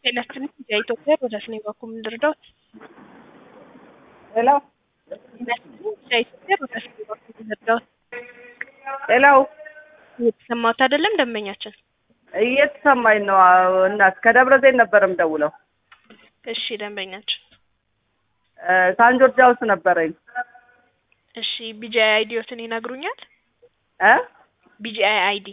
ጤና ይስጥልኝ የኢትዮጵያ ሮዳስ ነኝ በኩል ልርዳዎት? ሄሎ ጤና ይስጥልኝ የኢትዮጵያ ሮዳስ ነኝ በኩል ልርዳዎት? ሄሎ እየተሰማዎት አይደለም ደንበኛችን? እየተሰማኝ ነው አዎ፣ እናት ከደብረ ዘይት ነበር የምደውለው። እሺ ደንበኛችን እ ሳን ጆርጅ ሃውስ ነበረኝ እሺ ቢጂአይ አይዲዎትን ይነግሩኛል? እ ቢጂአይ አይዲ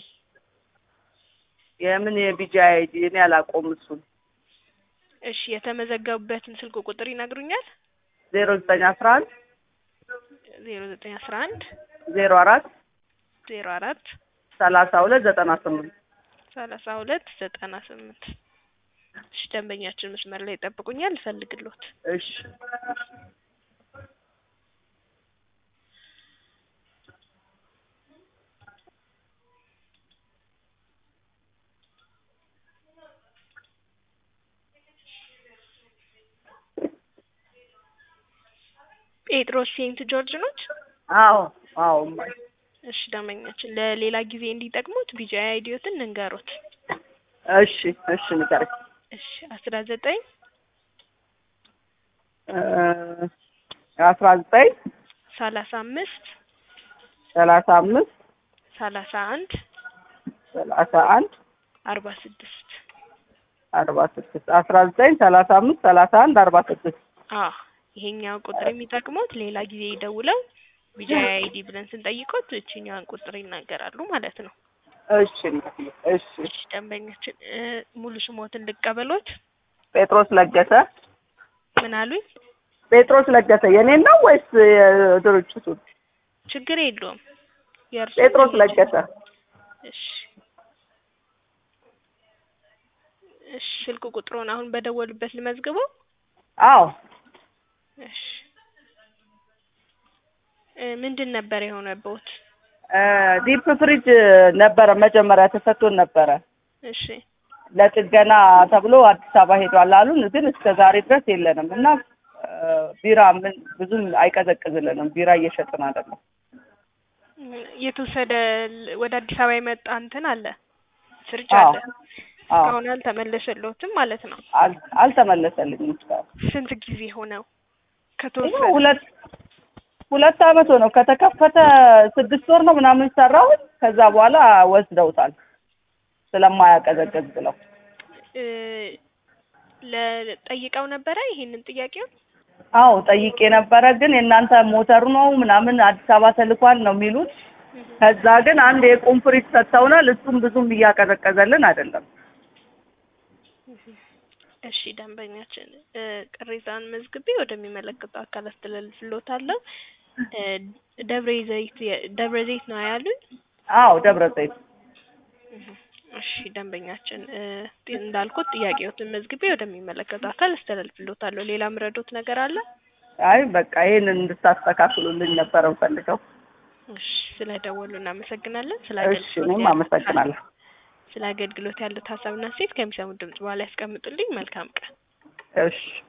የምን የቢጂ አይዲ እኔ አላውቀውም እሱን። እሺ የተመዘገቡበትን ስልክ ቁጥር ይነግሩኛል? ዜሮ ዘጠኝ አስራ አንድ ዜሮ ዘጠኝ አስራ አንድ ዜሮ አራት ዜሮ አራት ሰላሳ ሁለት ዘጠና ስምንት ሰላሳ ሁለት ዘጠና ስምንት እሺ ደንበኛችን መስመር ላይ ይጠብቁኛል እፈልግልዎት እሺ ጴጥሮስ ሴንት ጆርጅ ኖት? አዎ አዎ እማዬ እሺ ደንበኛችን ለሌላ ጊዜ እንዲጠቅሙት ቢጂአይ አይዲዎትን እንንገሮት። እሺ እሺ ንገረኝ እሺ አስራ ዘጠኝ እ አስራ ዘጠኝ ሰላሳ አምስት ሰላሳ አምስት ሰላሳ አንድ ሰላሳ አንድ አርባ ስድስት አርባ ስድስት አስራ ዘጠኝ ሰላሳ አምስት ሰላሳ አንድ አርባ ስድስት አዎ ይሄኛው ቁጥር የሚጠቅሙት ሌላ ጊዜ ደውለው ቢጂአይ አይዲ ብለን ስንጠይቆት እችኛዋን ቁጥር ይናገራሉ ማለት ነው። እሺ እናትዬ፣ እሺ እሺ ደንበኛችን እ ሙሉ ስሞትን ልቀበሎት? ጴጥሮስ ለገሰ ምን አሉኝ? ጴጥሮስ ለገሰ የኔን ነው ወይስ የድርጅቱን? ችግር የለውም የእርሱ ጴጥሮስ ለገሰ እሺ እሺ ስልክ ቁጥሩን አሁን በደወሉበት ልመዝግበው? አዎ እሺ እ ምንድን ነበር የሆነብዎት? እ ዲፕ ፍሪጅ ነበረ መጀመሪያ ተሰጥቶን ነበረ እሺ ለጥገና ተብሎ አዲስ አበባ ሄዷል አሉን። ግን እስከ ዛሬ ድረስ የለንም እና እ ቢራ ምን ብዙም አይቀዘቅዝልንም። ቢራ እየሸጥን አይደለም። እ የተወሰደ ል- ወደ አዲስ አበባ የመጣ እንትን አለ ፍሪጅ አዎ አለ አዎ እስካሁን አልተመለሰልዎትም ማለት ነው። አል- አልተመለሰልኝም እስካሁን። ስንት ጊዜ ሆነው ይኸው ከተወሰደ? ሁለት ሁለት አመት ሆነው ከተከፈተ ስድስት ወር ነው ምናምን ሰራሁት። ከዛ በኋላ ወስደውታል ስለማያቀዘቅዝ ብለው። እ ለጠይቀው ነበረ ይሄንን ጥያቄውን? አዎ ጠይቄ ነበረ። ግን የእናንተ ሞተሩ ነው ምናምን አዲስ አበባ ተልኳል ነው የሚሉት። ከዛ ግን አንድ የቁም ፍሪጅ ሰጥተውናል። እሱም ብዙም እያቀዘቀዘልን አይደለም። እሺ ደንበኛችን እ ቅሬታን መዝግቤ ወደሚመለከተው አካል አስተላልፍልዎታለሁ። እ ደብረ ዘይት የ- ደብረ ዘይት ነው ያሉኝ? አዎ ደብረ ዘይት እሺ ደንበኛችን እ እንዳልኩት ጥያቄዎትን መዝግቤ ወደሚመለከተው አካል አስተላልፍልዎታለሁ። ሌላ ምረዶት ነገር አለ? አይ በቃ ይሄንን እንድታስተካክሉልኝ ነበር እንፈልገው። እሺ ስለደወሉ እናመሰግናለን። ስለ እሺ እኔም አመሰግናለሁ። ስለ አገልግሎት ያሉት ሀሳብና ሴት ከሚሰሙት ድምጽ በኋላ ያስቀምጡልኝ። መልካም ቀን። እሺ